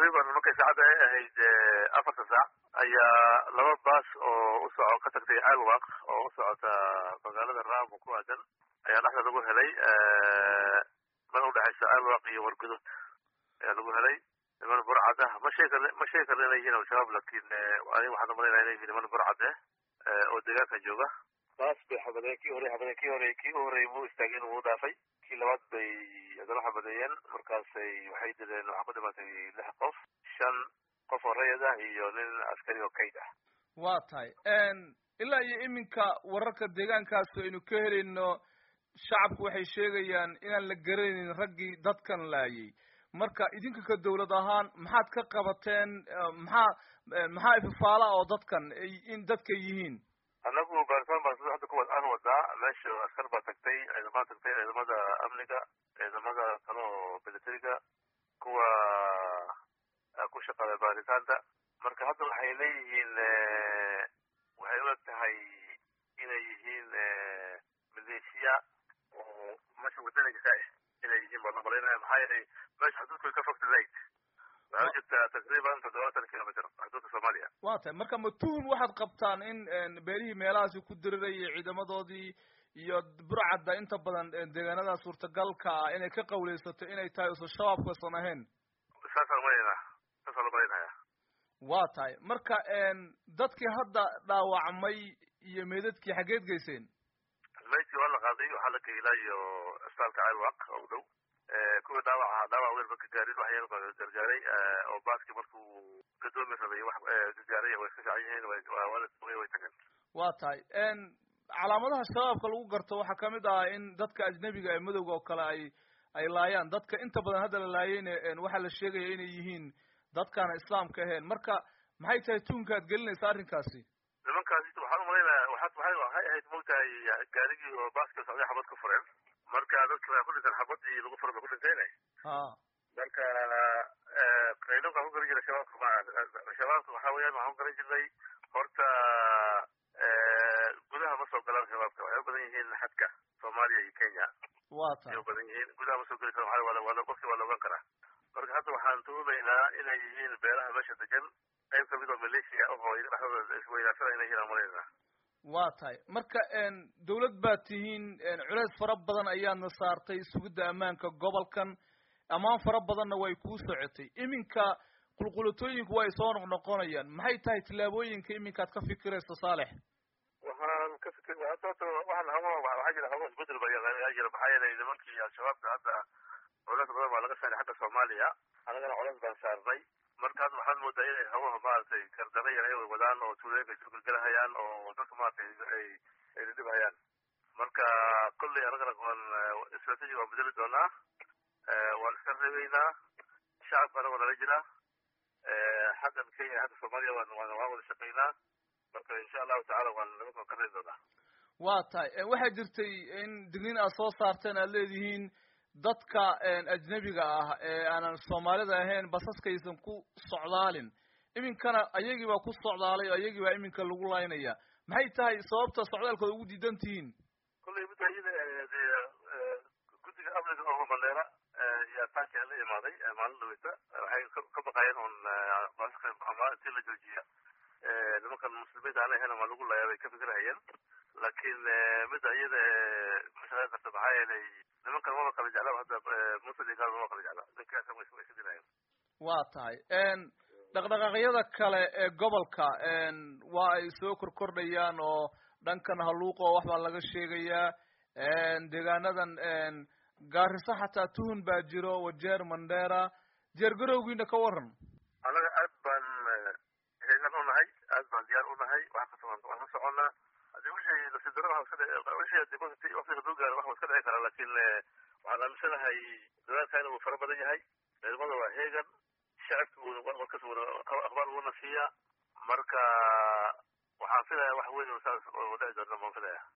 taqriiban markay saacadda ay ahayd afarta saac ayaa laba baas oo u soco ka tagtay alwaq oo u socota magaalada raamo ku aadan ayaa dhexda lagu helay meel udhexaysa alwaq iyo wargudud ayaa lagu helay niman burcad ah ma sheegi karn ma sheegi karna inay yihiin al-shabaab laakiin aniga waxaan umalaynaya inay yihiin niman burcad ah oo deegaanka jooga baas bay xabadeen kii hore xabadeen kii hore kii u horreeyay muu istaageen wuu dhaafay kii labaad bay haddana xabadeeyeen markaasay waxay dileen waxaa ku dhimatay lix qof shan qof oo rayid ah iyo nin askari oo kayd ah waa tahay ilaa iyo iminka wararka deegaankaas aynu ka helayno shacabku waxay sheegayaan inaan la garanaynin raggii dadkan laayay marka idinka ka dawlad ahaan maxaad ka qabateen maxaa maxaa ififaala oo dadkan in dadka yihiin annagu baaritaan baan sida hadda kuwa aan wadaa meesha askar baa tagtay ciidamada tagtay ciidamada amniga ciidamada kale oo militariga kuwa ku shaqaada baaritaanta marka hadda waxay leeyihiin waxay u eg tahay inay yihiin maleeshiya oo meesha wadaniga ka ah inay yihiin baan umalaynaya maxaa yeelay meesha xuduudka way ka fogta zayd waxay u jirtaa taqriiban toddobaatan kilomitr xuduudka soomaaliya waa tahay marka ma tuhun waxaad qabtaan in beelihii meelahaasi ku dirirayay ciidamadoodii iyo burcadda inta badan deegaanada suurtagalka ah inay ka qawleysato inay tahay usan shabaabkasan ahayn saasaan umalaynaa saasaan umalaynaya waa tahay marka dadkii hadda dhaawacmay iyo meedadkii xaggeed geyseen meydkii waa la qaaday waxaa la geylaa iyo isbitaalka alwaq oo u dhow kuwii dhaawaca dhaawac weyn ma ka gaarin wax yar baa gargaaray oo baaskii markuu gadoomi rabay wax gargaaray way ka fiican yihiin way way tageen waa tahay calaamadaha shabaabka lagu garto waxaa kamid ah in dadka ajnebiga ee madowga oo kale ay ay laayaan dadka inta badan hadda la laayeyna waxaa la sheegaya inay yihiin dadkaana islaamka ahayn marka maxay tahay tuunka ad gelinaysa arrinkaasi nimankaasi waxaan umalaynaya waxaad waxay waxay ahayd mogtahay gaarigii oo baaska socday xabad ku fureen marka dadki waa ku dhinteen xabadii lagu furay ba ku dhintayne ha marka qaylonka ku garan jiray shabaabka ma shabaabka waxa weeyaan waxaan ku garan jirnay horta gudaha ma soo galaan shabaabka waxay u badan yihiin xadka soomaaliya iyo kenya waa tahay ay u badan yihiin gudaha ma soo geli karo waa waa qofki waa la ogaan karaa marka hadda waxaan tuhumaynaa inay yihiin beelaha meesha degan qayb kamid oo maleeshiya oo iyaga dhexdooda isweydaarsanaya inay yihiin amalaynaa waa tahay marka dawlad baad tihiin culeys fara badan ayaadna saartay sugidda ammaanka gobolkan ammaan fara badanna way kuu socotay iminka qulqulatooyinku way soo noqnoqonayaan maxay tahay tillaabooyinka iminkaad ka fikirayso saalex waxaan ka fikir hadda horta waxaan hawa waxaa jira hawa isbedel ba yaa jira maxaa yeelay nimankii al-shabaabka hadda culeys badan baa laga saaray xagga soomaaliya annagana culeys baan saarnay markaas waxaad moodaa inay hawaha maaragtay kardana yar ay wadaan oo tuulooyinka isu gelgelahayaan oo dadka maaragtay ay ay dhidhibhayaan marka kolley annagana waan strategy waan bedeli doonaa waan iska reebeynaa shacabka anagoo nala jira xaggan kenya xagga soomaaliya waan waan waan wada shaqeynaa marka insha allahu tacala waan nimankan ka reebi doonaa waa tahay waxaa jirtay in digniin aad soo saarteen aad leedihiin dadka ajnebiga ah ee aanan soomaalida ahayn basaskaysan ku socdaalin iminkana ayagii baa ku socdaalay oo ayagii baa iminka lagu laynaya maxay tahay sababta socdaalkooda ugu diidan tihiin kolley midda iyada guddiga amniga oo mandheera yaa taankia la imaaday maalin dhaweyta waxay ka baqayeen un basaska ama intii la joojiya nimankan muslimiinta aan ahayn ama lagu layaa bay ka fikirahayeen laakiin midda iyada mashaqeyn karta maxaa yeelay nimankan maba kala jecla hadda muslim iyo gaal maba kala jecla ninkaasa way iska dilayaan waa tahay dhaqdhaqaaqyada kale ee gobolka waa ay soo korkordhayaan oo dhankan haluuqa oo wax baa laga sheegayaa deegaanadan gaariso xataa tuhun baa jiro wajeer mandheera jeer garowgiina ka waran annaga aad baan heegan u nahay aad baan diyaar u nahay wax kasta waan waan ka soconnaa hadii wixii nasidaro waxa iska dhici wixii hadii waqti waqtiga duu gaaro wax waa iska dhici karaa laakiin waxaan aaminsanahay dadaalkaana wuu fara badan yahay ciidamada waa heegan shacabka wuu warkas wada akhbaar wuuna siiyaa marka waxaan filaya wax weyn oo saas oo dhici doona baan filaya